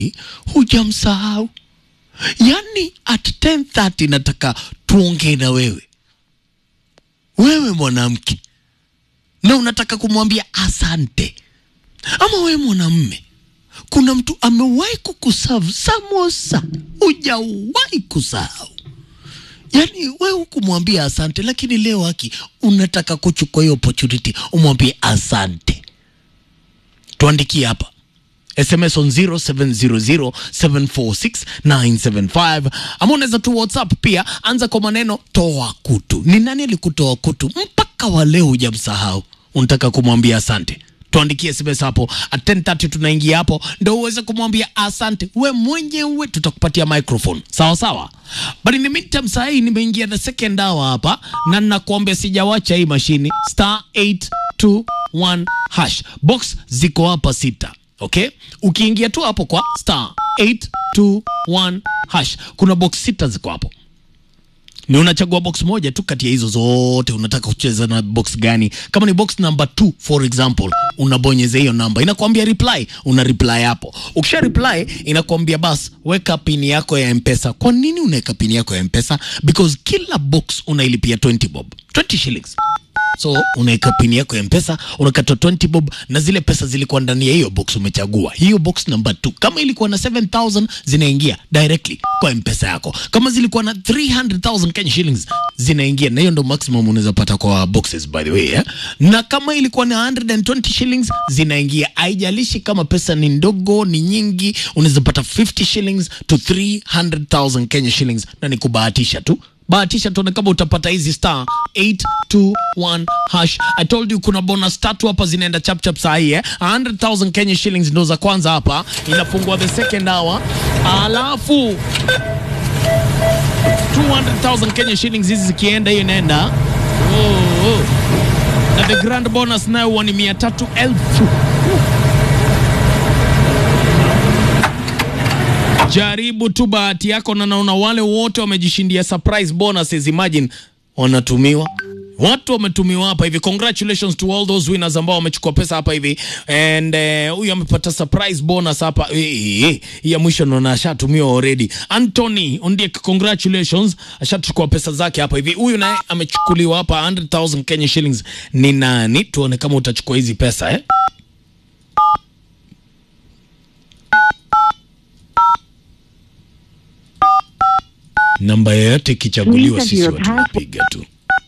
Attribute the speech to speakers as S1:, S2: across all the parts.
S1: hujamsahau. Yaani at 10:30 nataka tuongee na wewe, wewe mwanamke, na unataka kumwambia asante, ama wewe mwanamme, kuna mtu amewahi kukusavu samosa, hujawahi kusahau Yaani wewe hukumwambia asante, lakini leo haki unataka kuchukua hiyo opportunity umwambie asante. Tuandikie hapa SMS on 0700746975 ama unaweza tu WhatsApp pia, anza kwa maneno toa kutu. Ni nani alikutoa kutu mpaka wa leo hujamsahau? Unataka kumwambia asante tuandikie SMS hapo at 10:30 tunaingia hapo ndo uweze kumwambia asante we mwenyewe, tutakupatia microphone sawa sawa. But in the meantime, saa hii nimeingia the second hour hapa na nakuambia sijawacha hii mashini star 821 hash box ziko hapa sita. Okay, ukiingia tu hapo kwa star 821 hash kuna box sita ziko hapo ni unachagua box moja tu kati ya hizo zote. Unataka kucheza na box gani? Kama ni box number 2 for example, unabonyeza hiyo namba, inakwambia reply, una reply hapo. Ukisha reply inakwambia bas, weka pini yako ya Mpesa. Kwa nini unaweka pini yako ya Mpesa? Because kila box unailipia 20 bob, 20 shillings so unaweka pini yako ya mpesa unakata 20 bob na zile pesa zilikuwa ndani ya hiyo box umechagua hiyo box number 2 kama ilikuwa na 7000 zinaingia directly kwa mpesa yako kama zilikuwa na 300000 Kenya shillings zinaingia na hiyo ndo maximum unaweza pata kwa boxes by the way eh? na kama ilikuwa na 120 shillings zinaingia haijalishi kama pesa ni ndogo ni nyingi unaweza pata 50 shillings to 300000 Kenya shillings na ni kubahatisha tu bahatisha tuone kama utapata hizi star 821 hash. I told you kuna bonus tatu hapa zinaenda chap chap saa hii eh. 100,000 Kenya shillings ndo za kwanza hapa, inafungua the second hour, alafu 200,000 Kenya shillings hizi zikienda, hiyo inaenda oh, oh. na the grand bonus nayo huwa ni mia tatu elfu Jaribu tu bahati yako, na naona wale wote wamejishindia surprise bonuses. Imagine wanatumiwa watu wametumiwa hapa hivi. Congratulations to all those winners ambao wamechukua pesa hapa hivi, and huyu uh, amepata surprise bonus hapa eh, eh, ya mwisho naona ashatumiwa already. Anthony Ondiek, congratulations, ashachukua pesa zake hapa hivi. Huyu naye amechukuliwa hapa 100,000 Kenya shillings. Ni nani? Tuone kama utachukua hizi pesa eh? Namba yoyote ikichaguliwa,
S2: Please
S1: sisi
S2: enter your
S1: watu tunapiga tu.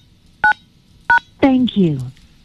S2: Thank you.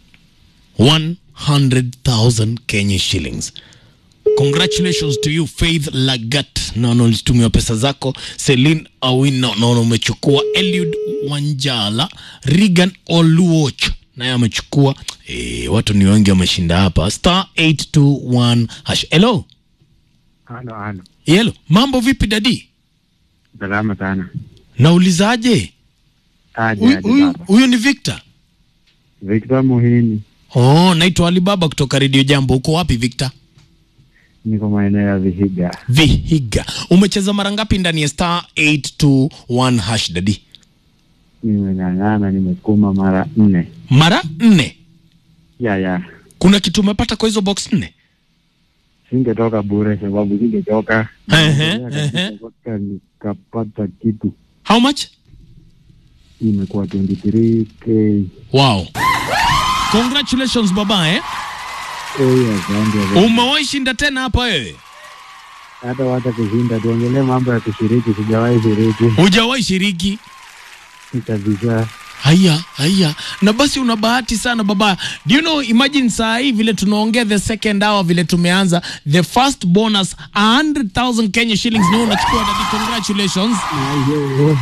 S1: 100,000 Kenya shillings. Congratulations to you Faith Lagat, naona ulitumiwa pesa zako. Celine Awino, naona umechukua. Eliud Wanjala, Regan Oluoch naye amechukua. E, watu ni wengi wameshinda hapa. Star 821 hash. Hello.
S3: Halo, halo.
S1: Hello. Mambo vipi dadi?
S3: Salama sana.
S1: Naulizaje?
S3: Aje,
S1: Huyu-
S3: aje
S1: Huyu
S3: baba.
S1: huyu ni Victor.
S3: Victor Muhini.
S1: Oh, naitwa Alibaba kutoka Radio Jambo. Uko wapi Victor?
S3: Niko maeneo ya Vihiga.
S1: Vihiga. Umecheza mara ngapi ndani ya star 821 hash dadi?
S3: Nimeng'ang'ana, nimesukuma mara nne.
S1: Mara nne.
S3: Ya, ya.
S1: Kuna kitu umepata kwa hizo box nne?
S3: Singetoka bure sababu singechoka.
S1: Ehe,
S3: Nimeendelea
S1: ehe.
S3: mpaka nikapata kitu.
S1: How much?
S3: Imekuwa 23k.
S1: Wow. Congratulations baba eh.
S3: Eh, asante. asante.
S1: Umewahi shinda tena hapa wewe?
S3: Hata wata kushinda, tuongelee mambo ya kushiriki. Sijawahi shiriki
S1: Hujawahi shiriki?
S3: kabisa.
S1: Haya, haya. Na basi una bahati sana baba. Do you know, imagine saa hii vile tunaongea the second hour vile tumeanza the first bonus 100,000 Kenya shillings na unachukua dadi. Congratulations.
S3: Ayo.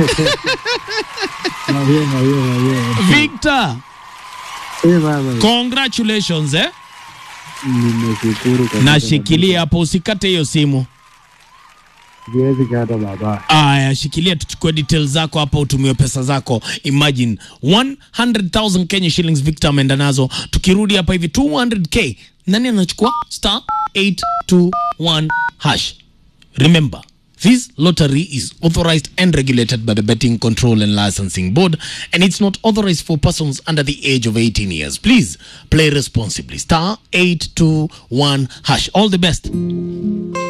S3: Mahiyo, mahiyo, mahiyo.
S1: Victor,
S3: Eh, baba.
S1: congratulations eh.
S3: Nimeshukuru kabisa.
S1: Nashikilia hapo usikate hiyo simu.
S3: Siwezi kata baba.
S1: Aya, shikilia tuchukue details zako hapa, utumie pesa zako. Imagine 100,000 Kenya shillings Victor ameenda nazo. Tukirudi hapa hivi 200k, nani anachukua? Star 821 hash. Remember, this lottery is authorized and regulated by the Betting Control and Licensing Board, and it's not authorized for persons under the age of 18 years. Please play responsibly. Star 821 hash. All the best.